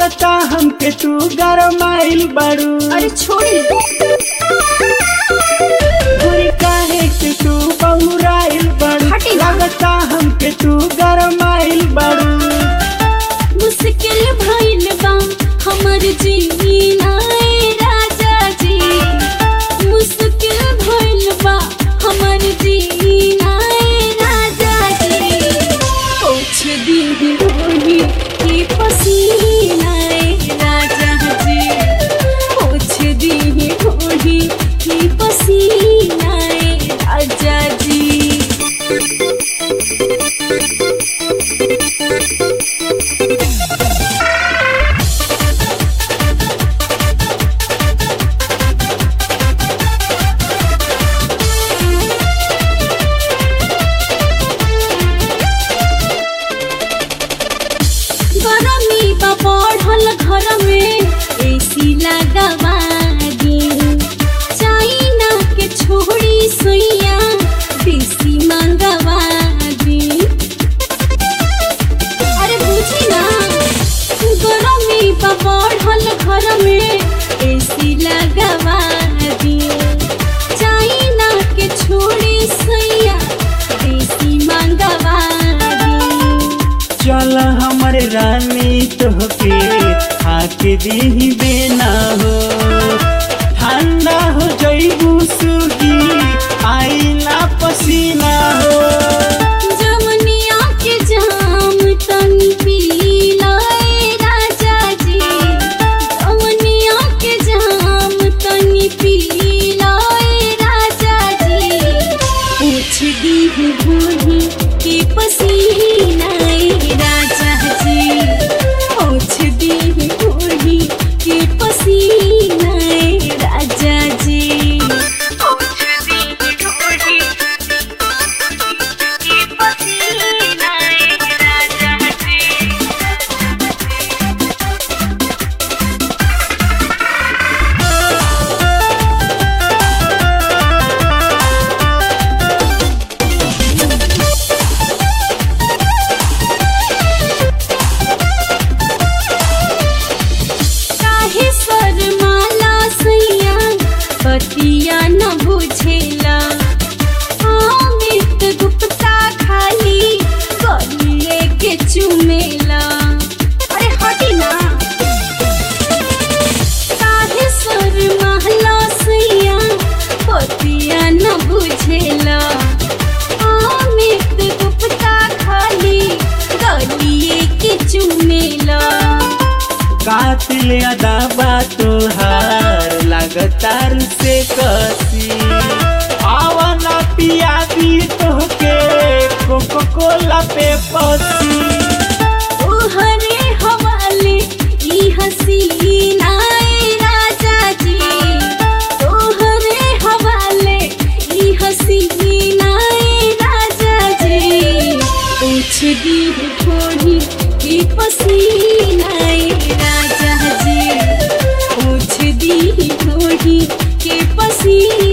लगता हमके तू गरमाइल बड़ू अरे छोड़ी गोरी काहे के तू बहुराइल बड़ू हटी ना। लगता हमके तू गरमाइल बड़ू मुश्किल भइल बा हमर जीना ए राजा जी मुश्किल भइल बा हमर जीना ए राजा जी पोछ दी होली की पसीना ए राजा जी पोछ दी होली की पसीना ए राजा जी गरमी बा बढ़ल घर में एसी लगावा दी चाइना के छोड़ी सुइया देसी मंगवा दी अरे बुझी ना गरमी बा बढ़ल घर में एसी लगावा दी चाइना के छोड़ी सुइया देसी मंगवा दी चल हमर रानी तोहके आके दी बेना हो ठंडा हो जईबू सुगी आईला पसीना हो जमुनिया के जाम तनी पीला ए राजा जी जमुनिया के जाम तनी पीला ए राजा जी पूछ दी बूढ़ी के पसीना ए राजा जी पूछ दी बूढ़ी के पसीना ए राजा जी पूछ दी बूढ़ी की पसीना ए राजा जी काहे शर्माला सैया पतिया न बुझेला अमित गुप्ता खाली गलिए के चुमेला अरे हटी ना काहे शर्माला सैया पतिया न बुझेला अमित गुप्ता खाली गलिए के चुमेला कातिल अदाबा तोहार लगातार से कसी आवाना पिया दी तोहके कोको कोला पे पसी तोहरे हवाले ई हसीना ए राजा जी तोहरे हवाले ई हसीना ए राजा जी पूछ दी थोड़ी की पसीना ए राजा जी पूछ दी थोड़ी के पसीना